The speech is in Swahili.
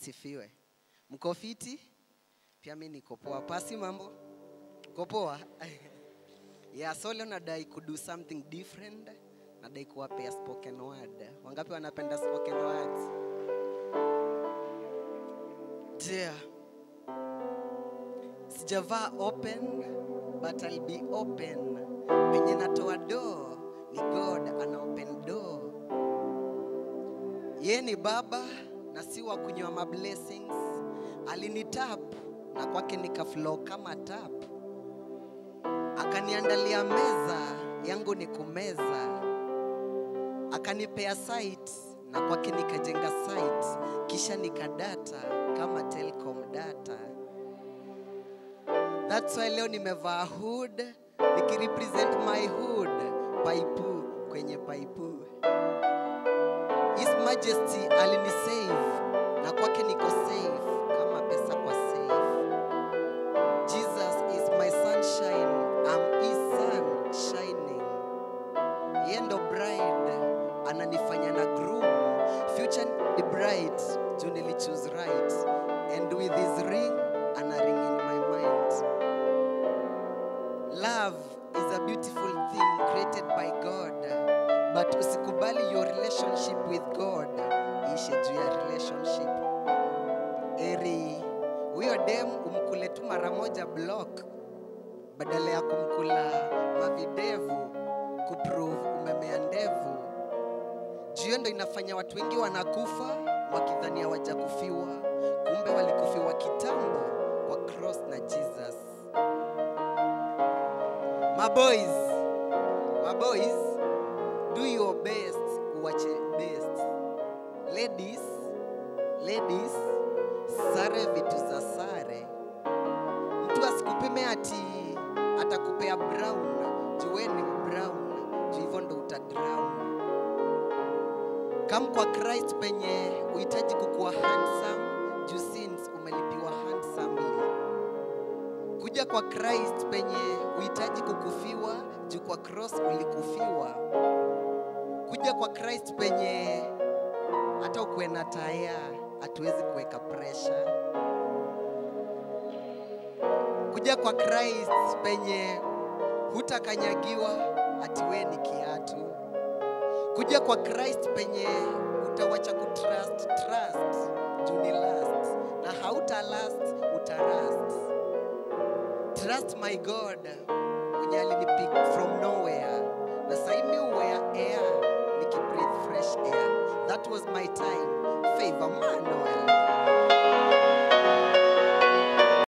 asifiwe. Mko fiti? Pia mi niko poa. Pasi mambo? Uko poa? yeah, so leo nadai kudo something different. Nadai kuwapea spoken word. Wangapi wanapenda spoken words? Yeah. Sijavaa open but I'll be open. Penye natoa door ni God ana open door. Ye ni baba na si wa kunywa ma blessings. Alinitap na kwake nikaflow kama tap. Akaniandalia meza yangu ni kumeza. Akanipea site na kwake nikajenga site, kisha nikadata kama Telcom data. That's why leo nimevaa hood nikirepresent my hood, paipu kwenye paipu. His Majesty alinisave na kwake niko safe kama pesa kwa safe. Jesus is my sunshine, I'm his sun shining. Yeye ndo bride ananifanya na groom, future ni bright juu nili choose right and with his ring ana ring in my mind. Love is a beautiful thing created by God, but usikubali your relationship with God ishe juu ya relationship. Eri huyo dem umkule tu mara moja block badala ya kumkula mavidevu kuprove umemea ndevu. Juu hiyo ndo inafanya watu wengi wanakufa wakidhania hawajakufiwa, kumbe walikufiwa kitambo kwa cross na Jesus. My boys, my boys, do your best, uwache best. Ladies, ladies, sare vitu za sare. Mtu asikupime ati atakupea brown, juu wewe ni brown, juu hivyo ndo utadrown. Kam kwa Christ penye uhitaji kukuwa handsome, juu sins umelipiwa handsomely kuja kwa Christ penye uhitaji kukufiwa juu kwa cross ulikufiwa. Kuja kwa Christ penye hata ukuwe na taya hatuwezi kuweka pressure. Kuja kwa Christ penye hutakanyagiwa ati wewe ni kiatu. Kuja kwa Christ penye utawacha kutrust trust juu ni last na hauta last utarust. Trust my God mwenye alinipick from nowhere na sai mi wear air nikibreathe fresh air. That was my time. Favor Manuel.